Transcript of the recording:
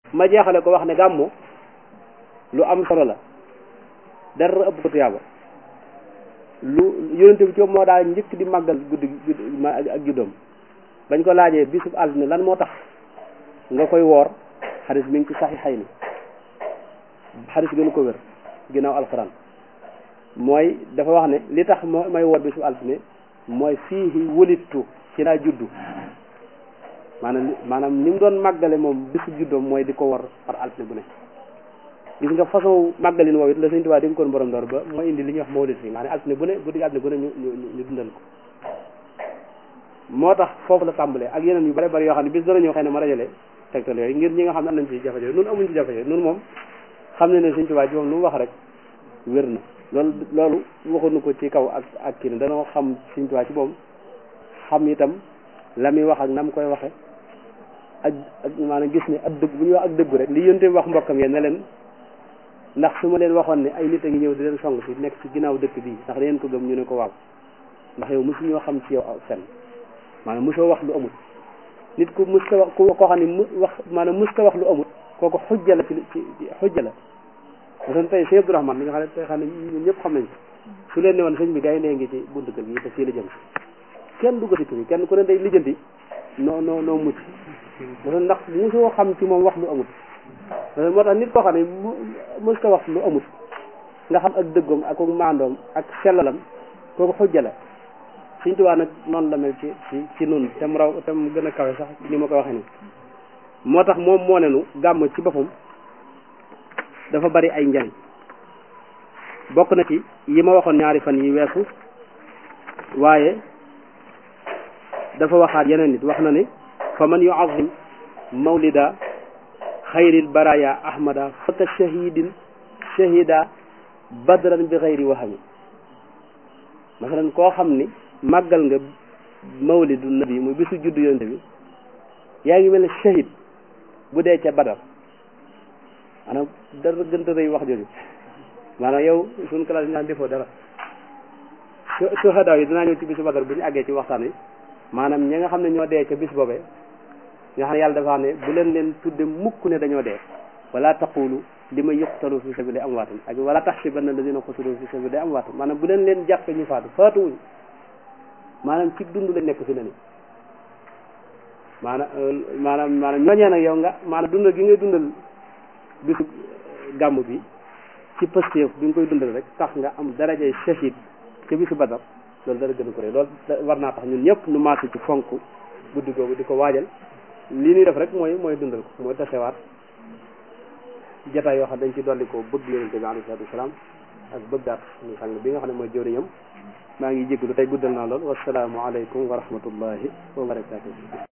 ma jeexale ko wax ne gàmmu lu am solo la dara ëpp ko tuyaaba lu yonente bi ci moo daa njëkk di màggal guddi guddi ak juddoom bañ ko laajee bisub altine lan moo tax nga koy woor xadis mi ngi ci saxiixay ni xadis gënu ko wér ginnaaw alquran mooy dafa wax ne li tax moo may woor bisub altine mooy fii wulittu ci laa juddu maanaam maanaam ni mu doon màggale moom bisu juddoom mooy di ko war par altine bu ne gis nga façon màggalin woowu it la Sëñ Tuubaa di nga koon borom door ba mooy indi li ñuy wax mawlid fi nga xam ne altine bu ne guddi altine bu ne ñu ñu ñu dundal ko moo tax foofu la tàmbalee ak yeneen yu bare bari yoo xam ne bis dana ñëw xëy na ma rajale tegtal yooyu ngir ñi nga xam ne am nañ ci jafe-jafe nun amuñ ci jafe-jafe nun moom xam ne ne Sëñ Tuubaa ci moom lu mu wax rek wér na loolu loolu waxuñu ko ci kaw ak ak kii ne danoo xam Sëñ Tuubaa ci moom xam itam la muy wax ak na mu koy waxe ak ak maanaam gis ne ak dëgg bu ñuy wax ak dëgg rek li yonte wax mbokkam yeen ne leen ndax su ma leen waxoon ne ay nit a ngi ñëw di leen song si nekk ci ginnaaw dëkk bii ndax dangeen ko gëm ñu ne ko waaw ndax yow mosu ñoo xam ci yow aw fenn maanaam mosoo wax lu amut nit ku mus ta wax ku koo xam ne mu wax maanaam mus ta wax lu amut kooku xujja la ci ci xujja la masan tey sëñ Abdourahmane li nga xam ne tey xam ne ñun ñëpp xam nañ ko su leen ne woon sëñ bi gars yi nee ngi ci buntu kër gi te fii la jëm kenn du ko si kenn ku ne day lijjanti noo noo noo mucc masan ndax mosoo xam ci moom wax lu amut moo tax nit koo xam ne mës ta wax lu amut nga xam ak dëggoom ak maandoom ak sellalam kooku xujja la Sëñ Tuubaa nag noonu la mel ci ci ci nun te mu raw te mu gën a kawe sax ni ma ko waxee nii moo tax moom moo ne nu gàmm ci boppam dafa bari ay njariñ bokk na ci yi ma waxoon ñaari fan yi weesu waaye dafa waxaat yeneen nit wax na ne fa man yuazim mawlida xayril baraya ahmada faka shahidin shahida badran bi xayri wahami masalan koo xam ni màggal nga mawlidu nabi muy bisu juddu yonte bi yaa ngi mel ne shahid bu dee ca badar maanaam dara gënta rëy wax jooju maanaam yow suñ classe ñaan defoo dara suhada yi dinaa ñëw ci bisu badar bu ñu àggee ci waxtaan wi maanaam ñi nga xam ne ñoo dee ca bis boobee nga xam ne yàlla dafa xam ne bu leen leen tudde mukk ne dañoo dee wala taqulu li ma yuqtalu fi sabili amwaatin ak wala taxsibanna alladina qutilu fi sabili amwaatin maanaam bu leen leen jàppe ñu faatu faatuwuñ maanaam ci dund lañ nekk fi ne ni maanaam maanaam maanaam ñooñee nag yow nga maanaam dundal gi ngay dundal bisu gàmm bi ci pëstéef bi nga koy dundal rek tax nga am darajay shahid ci bisu badar loolu dara gën a ko rëy loolu war naa tax ñun ñëpp nu maasi ci fonk guddi googu di ko waajal lii ñuy def rek mooy mooy dundal ko mooy tasewaat jataay yoo xam dañ ci dolli ko bëgg yonente bi alayhi salaatu wasalaam ak bëggaat ñu sang bi nga xam ne mooy jëwriñam maa ngi jégalu tey guddal naa lool wasalaamu aleykum wa rahmatullahi wa barakatuh